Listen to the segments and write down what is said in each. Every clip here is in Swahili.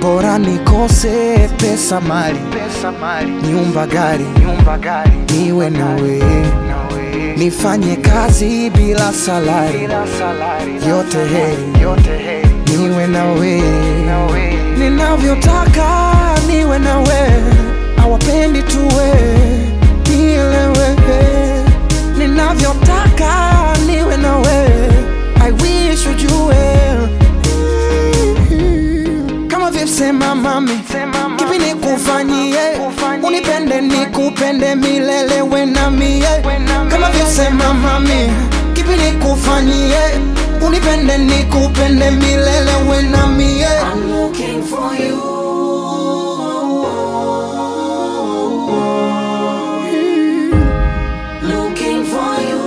bora nikose pesa mali, pesa mali nyumba gari, nyumba gari niwe nawe, nawe nifanye kazi bila salari, bila salari yote heri, yote heri niwe nawe, nawe ninavyotaka niwe nawe, awapendi tuwe nielewe, ninavyotaka niwe nawe, I wish ujue kama vyosema mami, Sema mami, kipi nikufanyie, nikufanyie, unipende nikupende milele we na mie, we na kama mie. vyosema mami, kipi nikufanyie, unipende nikupende milele we na mie. I'm looking for you. Looking for you.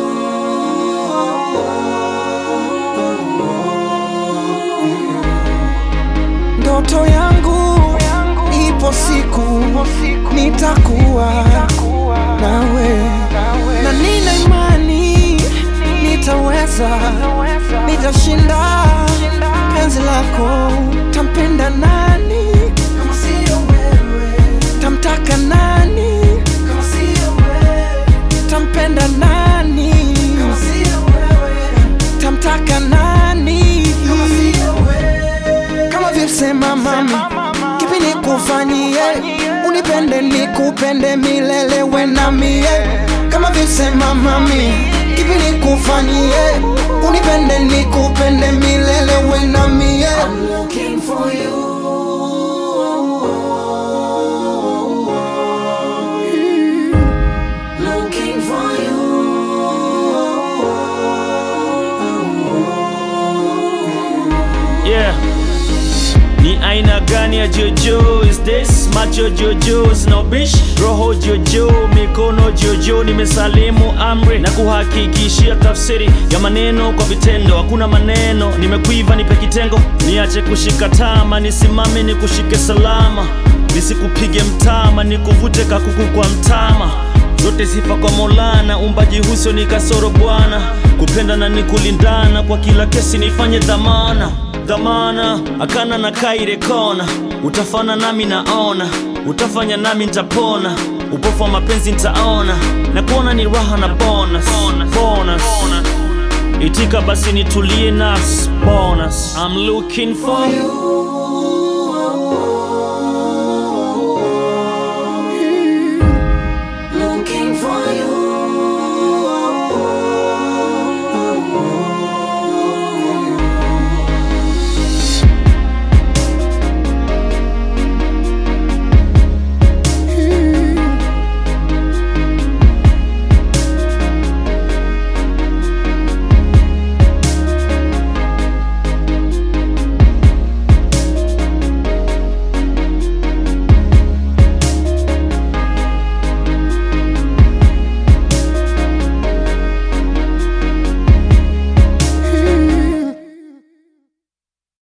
Ndoto yangu ipo siku siku nitakuwa nitakuwa nawe, nawe na nina imani nitaweza, naweza nitashinda penzi lako. Tampenda nani kama sio wewe? Tamtaka nani kama sio wewe? Tampenda nani kama sio wewe? Tamtaka nani kama sio wewe? Kama vyosema mami, kipi nikufanyie, unipende nikupende milele we na mie. Kama vyosema mami, kipi nikufanyie, unipende nikupende milele we na mie. I'm looking for you. Looking for you. Yeah. Ni aina gani ya jojo is this? Macho jojo sina ubish, roho jojo, mikono jojo. Nimesalimu amri na kuhakikishia tafsiri ya maneno kwa vitendo. Hakuna maneno, nimekuiva nipe kitengo, niache kushika tama, nisimame nikushike salama, nisikupige mtama, nikuvute kakuku kwa mtama zote sifa kwa Maulana, umbaji huso ni kasoro Bwana, kupenda na ni kulindana, kwa kila kesi nifanye dhamana dhamana, akana na kaire kona, utafana nami naona, utafanya nami nitapona, upofu wa mapenzi nitaona, na kuona ni raha na bonus, bonus. Itika basi nitulie nafsi bonus. I'm looking for you